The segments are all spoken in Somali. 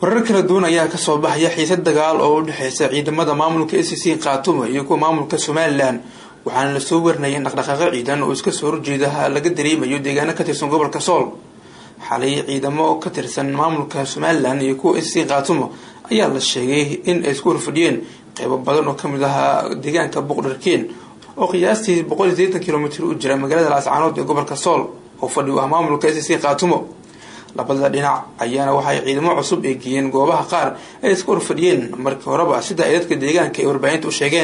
warar kala duwan ayaa kasoo baxaya xiisad dagaal oo u dhexeysa ciidamada maamulka a c c khaatumo iyo kuwa maamulka somalilan waxaana lasoo warinaya in dhaqdhaqaaqo ciidan oo iska soo horjeeda laga dareemayo deegaano ka tirsan gobolka sool xalay ciidamo ka tirsan maamulka somalilan iyo kuwa a c c khaatumo ayaa la sheegay in ay isku horfadhiyeen qeybo badan oo kamid ahaa deegaanka buqdharkeen oo qiyaastii boqol iyo sideetan kilomitr u jira magaalada laascaanood ee gobolka sool oo fadhi u ah maamulka a c c khaatumo labada dhinac ayaana waxay ciidamo cusub ay geeyeen goobaha qaar ay iska horfadhiyeen markii horeba sida ay dadka deegaanka ay warbaahinta u sheegeen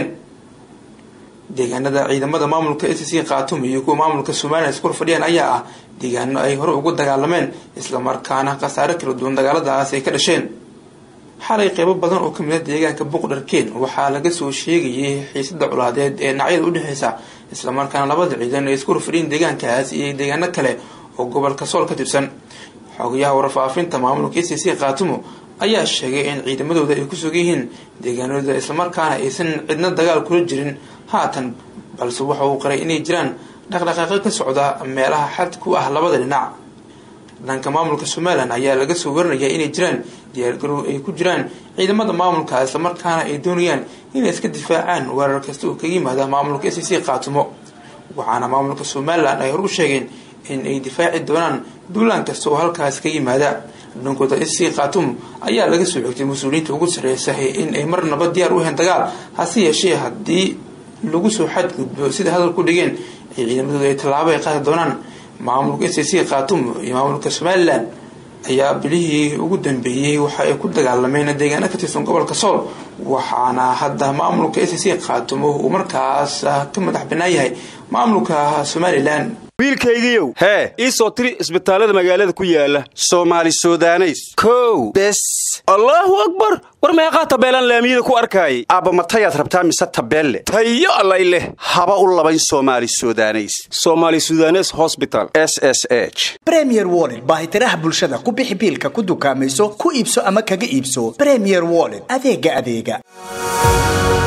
deegaanada ciidamada maamulka a c c khaatumo iyo kuwa maamulka somalilan iska horfadhiyeen ayaa ah deegaano ay hore ugu dagaalameen islamarkaana khasaare kala duwan dagaaladaas ay ka dhasheen xalay qeybo badan oo kamid a deegaanka buqdharkeen waxaa laga soo sheegayay xiisada colaadeed ee dhinacyada udhexeysa islamarkaana labada ciidan ay isku horfadhiyeen deegaankaas iyo deegaano kale oo gobolka sool ka tirsan xogayaha warfaafinta maamulka a c c khaatumo ayaa sheegay in ciidamadooda ay ku sugan yihiin deegaanooda islamarkaana aysan cidna dagaal kula jirin haatan balse waxa uu qaray inay jiraan dhaqdhaqaaqo ka socda meelaha xad ku ah labada dhinac dhanka maamulka somalilan ayaa laga soo warinaya inay jiraan diyaargarow ay ku jiraan ciidamada maamulka islamarkaana ay doonayaan inay iska difaacaan weerar kasta oo kaga yimaada maamulka a c c khaatumo waxaana maamulka somalilan ay hor u sheegeen in ay difaaci doonaan duulaan kasta oo halkaas ka yimaada dhankooda a c c khaatumo ayaa laga soo xigtay mas-uuliyiinta ugu sarreysa in ay marnaba diyaar u heen dagaal hase yeeshee haddii lagu soo xadgudbo sida hadal ku dhigeen ay ciidamadooda ay tallaabo ay qaadi doonaan maamulka a c c khaatumo iyo maamulka somalilan ayaa bilihii ugu dambeeyey waxa ay ku dagaalameen deegaano ka tirsan gobolka sool waxaana hadda maamulka a c c khaatumo uu markaas ka madax banaan yahay maamulka somalilan wiilkaygiiow hee ii soo tiri isbitaallada magaalada ku yaala soomaali sudaneys kow bes allaahu akbar war meeqaa tabeelaan laamiyada ku arkaayay aabba matayaad rabtaa mise tabeelle tayo allay leh haba u labayn soomaali sudaneys soomaali sudanes hosbital s s h bremier wollet baahitiraha bulshada ku bixi biilka ku dukaamayso ku iibso ama kaga iibso bremier wollet adeega adeega